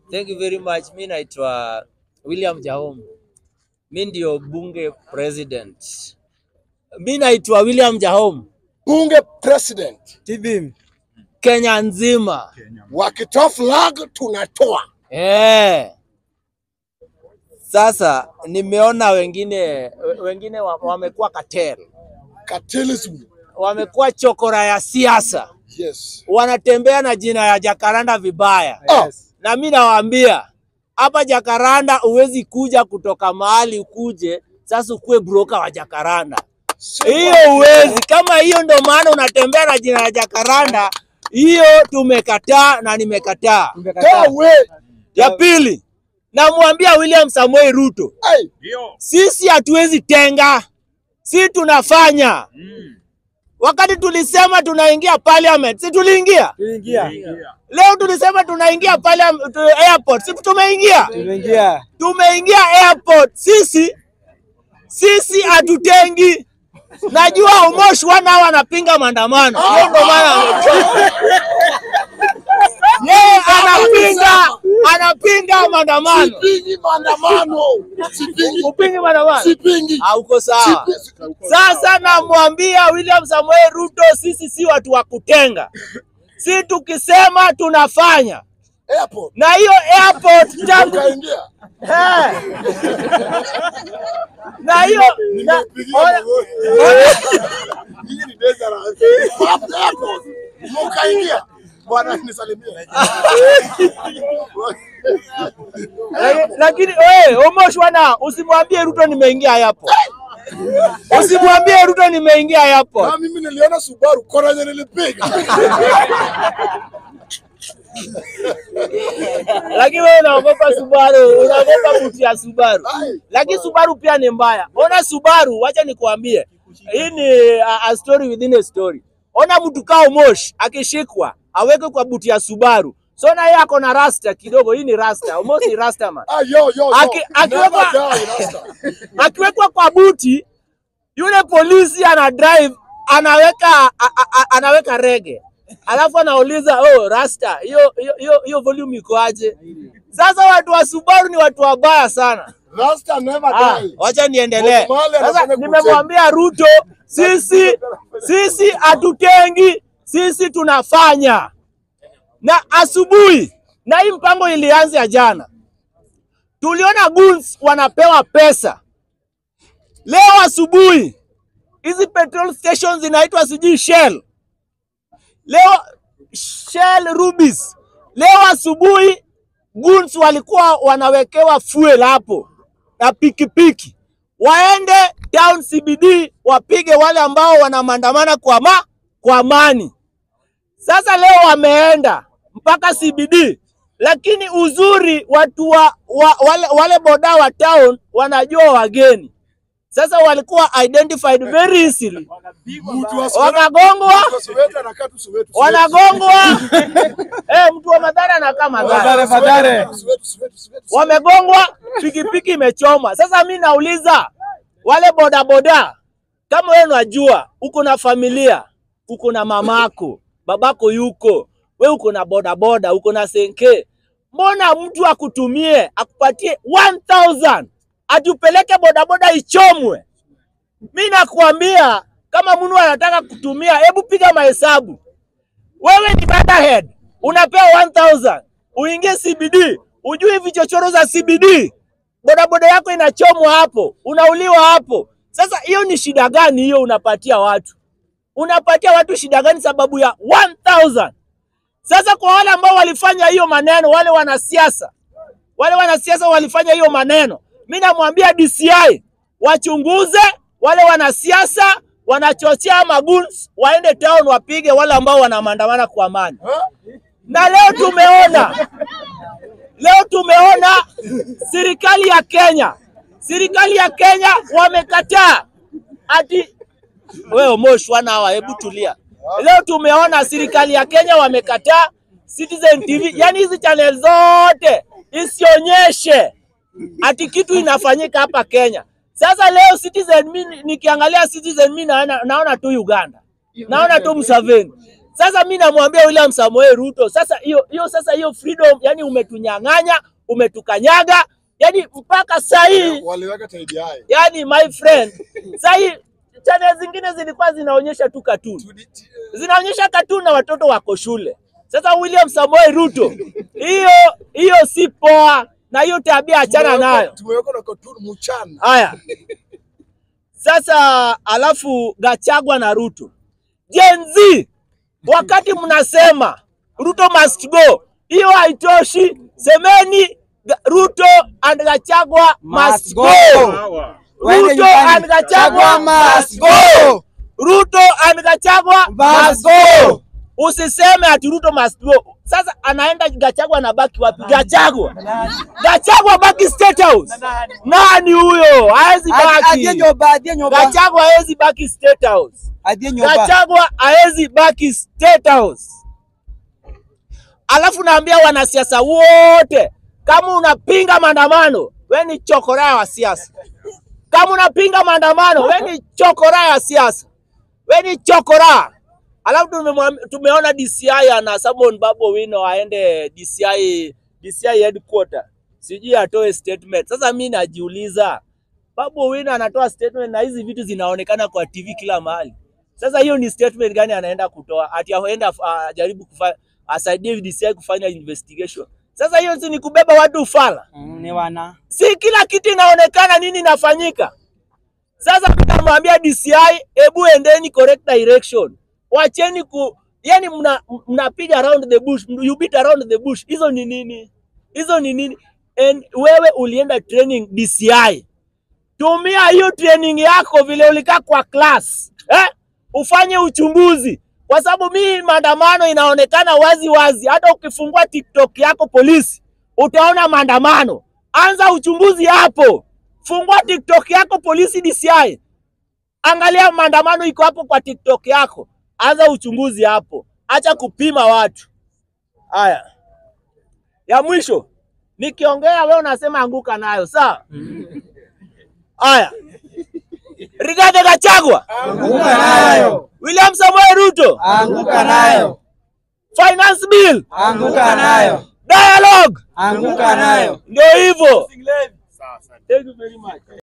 Thank you very much. Mi naitwa William Jahom. Mi ndio bunge president. Mi naitwa William Jahom. bunge president TB Kenya nzima. wakitoa flag tunatoa. Eh. Sasa nimeona wengine wengine wa- wamekuwa cartel. Cartelism. Wamekuwa chokora ya siasa. Yes. Wanatembea na jina ya Jakaranda vibaya. Ah, na mi nawaambia hapa Jakaranda huwezi kuja kutoka mahali ukuje sasa ukuwe broka wa Jakaranda. Hiyo huwezi. Kama hiyo ndo maana unatembea na jina la Jakaranda, hiyo tumekataa na nimekataa. toa we. Ya pili, namwambia William Samoei Ruto, Hey, sisi hatuwezi tenga, si tunafanya. Wakati tulisema tunaingia parliament, si tuliingia? Leo tulisema tunaingia parliament, tu- airport, si tumeingia? Tumeingia. tumeingia airport sisi sisi hatutengi najua umoshi wana hao anapinga maandamano hiyo ndo maana amechoka. yeye anapinga anapinga maandamano sipingi maandamano. Sipingi. upingi maandamano Sipingi. hauko sawa Sipi- sasa namwambia William Samoei Ruto sisi si watu wa kutenga si tukisema tunafanya Airport. na hiyo airport tangu Ukaingia. Eh. na hiyo na- ona- Hii ni dangerous. Hapo airport. Ukaingia. Bwana nisalimie. Laki- lakini wewe Omosh wana usimwambie Ruto nimeingia hapo. Usimwambie Ruto nimeingia hapo. Na mimi niliona Subaru kona yenye nilipiga. Lakini wewe unaogopa Subaru, unaogopa buti ya Subaru. Ai. Lakini Subaru pia ni mbaya. Ona Subaru, wacha nikuambie. Hii ni a, a story within a story. Ona mtu kaa Omosh akishikwa aweke kwa buti ya Subaru. So na yeye ako na rasta kidogo, hii ni rasta. Omosh ni rasta man. Ah, yo, yo, yo. Aki- akiwekwa- Never die, Rasta. akiwekwa kwa buti, yule polisi ana drive anaweka a, a, a, anaweka rege, alafu anauliza oh, rasta hiyo hiyo- hiyo hiyo volume iko aje? Sasa watu wa Subaru ni watu wabaya sana. Rasta never Ah, die. wacha niendelee. Bob Marley Sasa anafanya nimemwambia Ruto, sisi sisi hatutengi, sisi tunafanya. Na asubuhi, na hii mpango ilianza jana, tuliona goons wanapewa pesa. Leo asubuhi hizi petrol stations zinaitwa sijui Shell, leo Shell Rubis. Leo asubuhi goons walikuwa wanawekewa fuel hapo na pikipiki, waende town CBD wapige wale ambao wanamandamana kwa ma, kwa amani. Sasa leo wameenda mpaka CBD, lakini uzuri watu wa, wa, wale, wale boda wa town wanajua wageni. Sasa walikuwa identified very easily, Mtu wa Soweto- wakagongwa mtu wa Soweto anakaa tu Soweto, Soweto. wanagongwa. eh, mtu wa Madhara anakaa Madhara. Madhara, Madhara. Soweto, Soweto, Soweto, Soweto. wamegongwa, pikipiki imechoma. Sasa mi nauliza wale bodaboda, kama wewe unajua uko na familia, uko na mamako, babako yuko, we uko na bodaboda, uko na senke, mbona mtu akutumie akupatie 1000 atupeleke bodaboda ichomwe? Mi nakuambia kama mtu anataka kutumia, hebu piga mahesabu. Wewe ni head unapewa 1000 uingie CBD, ujui vichochoro za CBD, bodaboda yako inachomwa hapo, unauliwa hapo. Sasa hiyo ni shida gani hiyo unapatia watu? Unapatia watu shida gani sababu ya 1000? Sasa kwa wale ambao walifanya hiyo maneno, wale wanasiasa, wale wanasiasa walifanya hiyo maneno, mi namwambia DCI wachunguze wale wanasiasa wanachochea maguns, waende town wapige wale ambao wanamandamana kwa amani. Na leo tumeona leo tumeona serikali ya Kenya, serikali ya Kenya wamekataa ati wewe Mosh wana hawa, hebu tulia. Leo tumeona serikali ya Kenya wamekataa Citizen TV, yani hizi channel zote isionyeshe ati kitu inafanyika hapa Kenya. Sasa leo Citizen, mi nikiangalia Citizen mi naona, naona tu Uganda, naona tu Museveni. Sasa mi namwambia William Samoei Ruto, sasa hiyo hiyo sasa hiyo freedom, yani umetunyang'anya, umetukanyaga, yani mpaka saa hii Waliweka taidi hai. yani my friend, saa hii channel zingine zilikuwa zinaonyesha tu cartoon, zinaonyesha cartoon na watoto wako shule. Sasa William Samoei Ruto, hiyo hiyo si poa, na hiyo tabia achana nayo. Tumeweka na cartoon mchana. Haya, sasa alafu Gachagua na Ruto, Gen Z, wakati mnasema Ruto must go, hiyo haitoshi. Semeni Ga- Ruto and Gachagua must Must go. go. Waende Ruto nyumbani. and Gachagua must go. Ruto and Gachagua must go. Usiseme ati Ruto must go. Sasa anaenda Gachagua anabaki wapi? Gachagua. Gachagua baki State House. Nani huyo? Haezi Adie baki. nyoba, adie nyoba. Gachagua haezi baki State House. Adie nyoba. Gachagua haezi baki State House. Alafu naambia wanasiasa wote, kama unapinga maandamano, we ni chokora wa siasa. Kama unapinga maandamano, we ni chokora ya siasa, we ni chokora. Alafu tumemwam- tumeona DCI ana summon Babu Owino aende DCI, DCI headquarter, sijui atoe statement. Sasa mi najiuliza, Babu Owino anatoa statement na hizi vitu zinaonekana kwa TV kila mahali. Sasa hiyo ni statement gani anaenda kutoa? Ati aenda ajaribu kufa, asaidie DCI kufanya investigation. Sasa hiyo si ni kubeba watu ufala? Mm, Ni wana. si kila kitu inaonekana nini inafanyika. Sasa tunamwambia DCI, hebu endeni correct direction, wacheni ku yani mna mnapiga around the bush, you beat around the bush. Hizo ni nini? Hizo ni nini? And wewe ulienda training DCI, tumia hiyo training yako vile ulikaa kwa class eh? Ufanye uchunguzi, kwa sababu mimi maandamano inaonekana wazi wazi. Hata ukifungua TikTok yako polisi utaona maandamano. Anza uchunguzi hapo, fungua TikTok yako polisi DCI, angalia maandamano iko hapo kwa TikTok yako, anza uchunguzi hapo, acha kupima watu. Haya, ya mwisho nikiongea, wewe unasema anguka nayo, sawa? Haya, Rigathi Gachagua, Anguka nayo. William Samoei Ruto, Anguka nayo. finance bill, Anguka nayo. dialogue, Anguka nayo. ndio hivyo. Thank you very much.